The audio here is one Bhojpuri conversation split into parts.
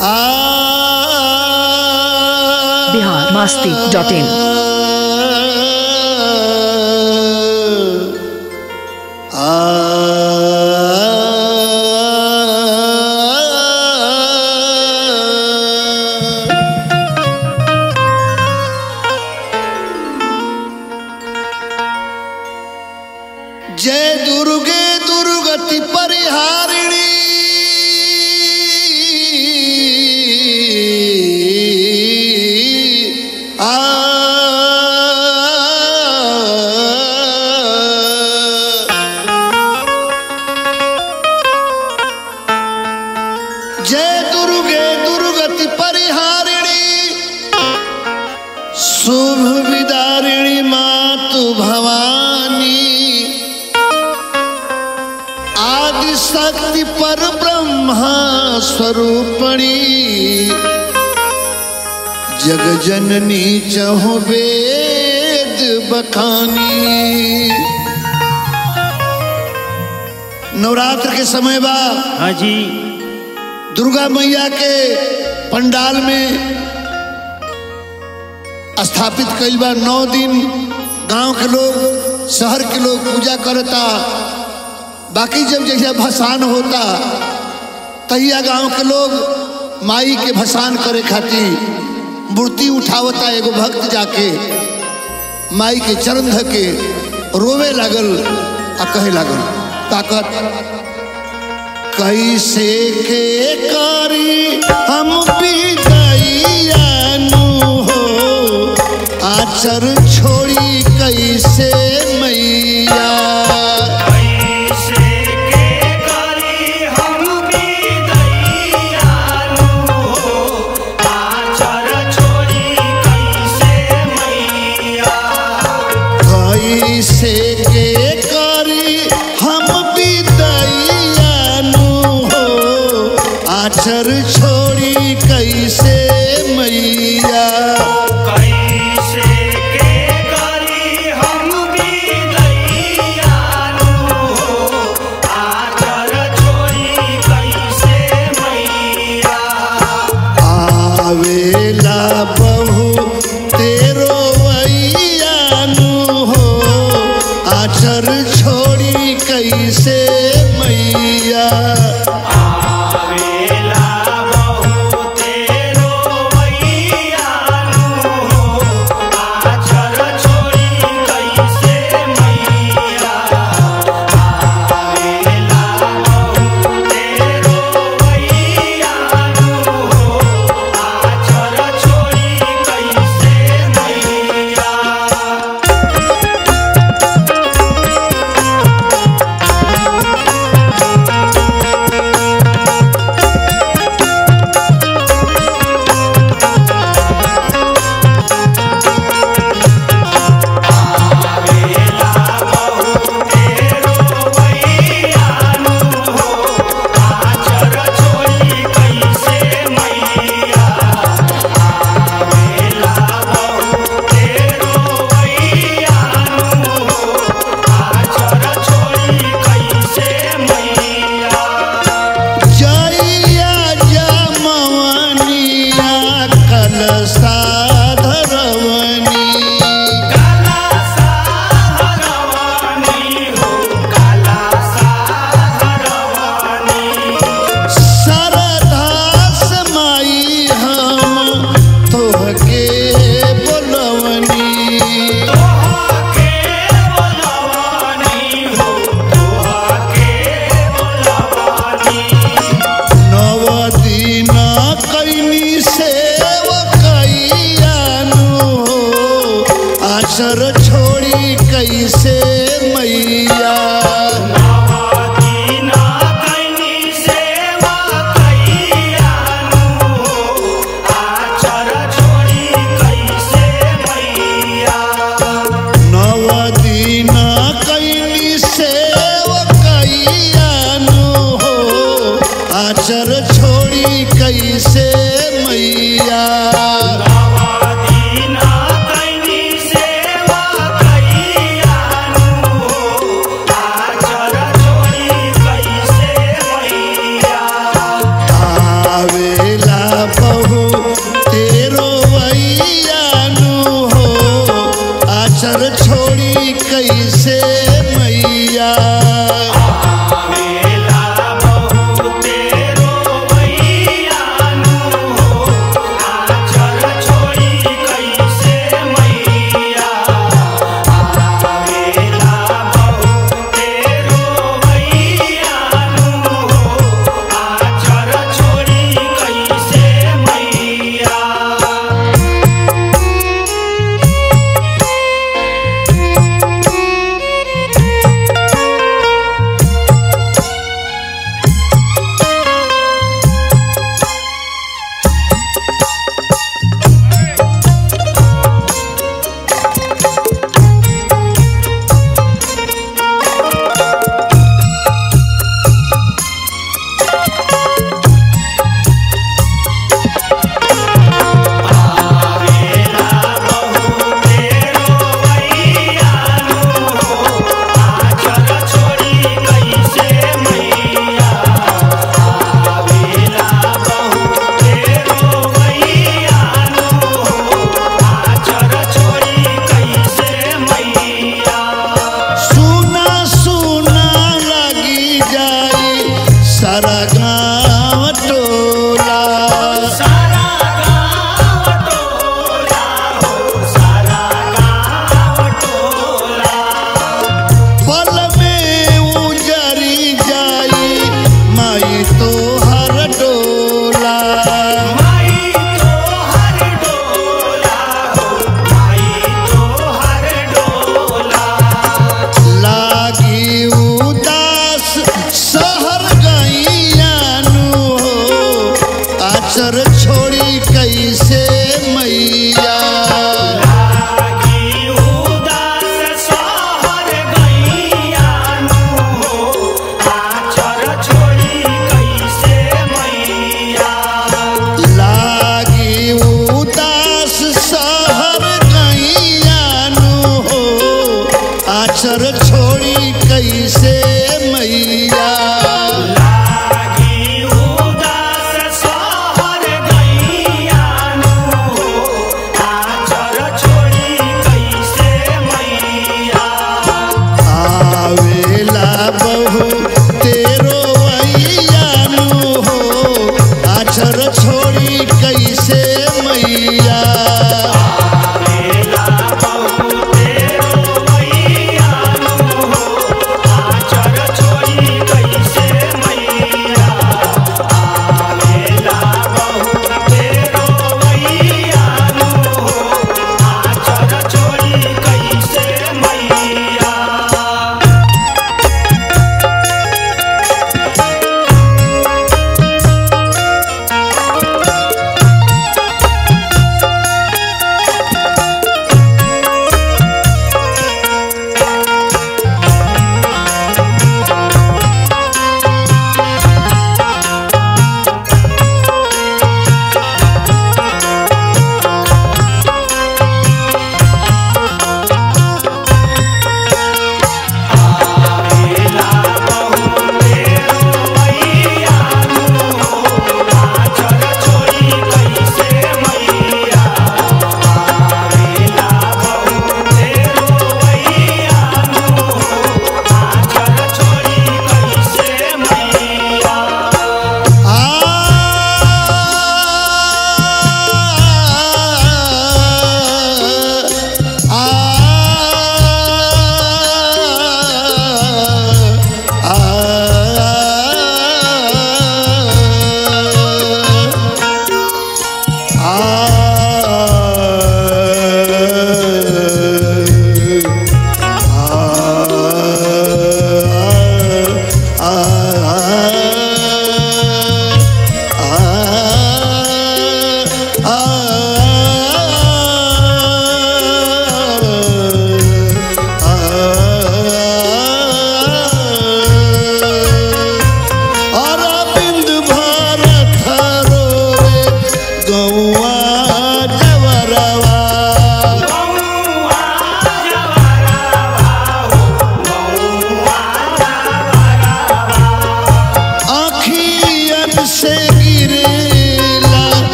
आ बिहार मस्ती डॉट इन जय दुर्गे दुर्गति परिहारिणी आ जय दुर्गे दुर्गति परिहारिणी शुभ विदारिणी मातु भवानी आदि शक्ति पर ब्रह्मा स्वरूपणी जग जननी चहो वेद बखानी नवरात्र के समय बा हाँ जी दुर्गा मैया के पंडाल में स्थापित कइल बा नौ दिन गांव के लोग शहर के लोग पूजा करता बाकी जब जैसे भसान होता तहिया गांव के लोग माई के भसान करे खातिर मूर्ति उठावता एगो भक्त जाके माई के चरण धऽ के रोवे लागल आ कहे लागल ताकत कैसे के करी हम विदैयानु हो आचर छोड़ी कैसे मैया कैसे के करी हम विदैयानु हो आचर छोड़ी कैसे मैया कैसे के करी हम विदैया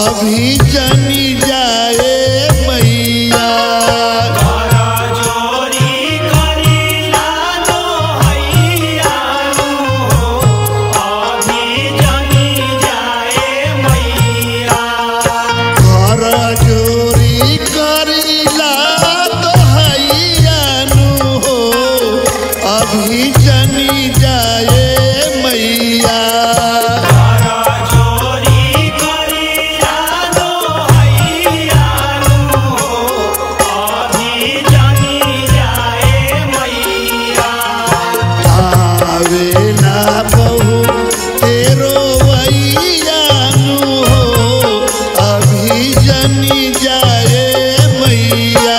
अभी जनी जाए मैया घर जोरी करीला दोहैयानु हो अभी जनी जाए मैया आवेला बहु तेरो वैयानु हो अभी जनी जाए मैया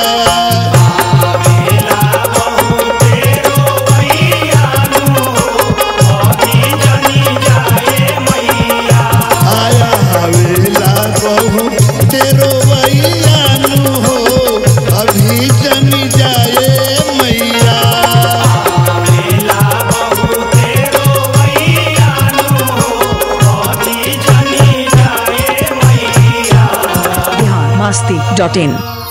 आया हवेला बहु तेरो वैयानु हो अभी जनी जाए मैया बिहार मस्ती डॉट इन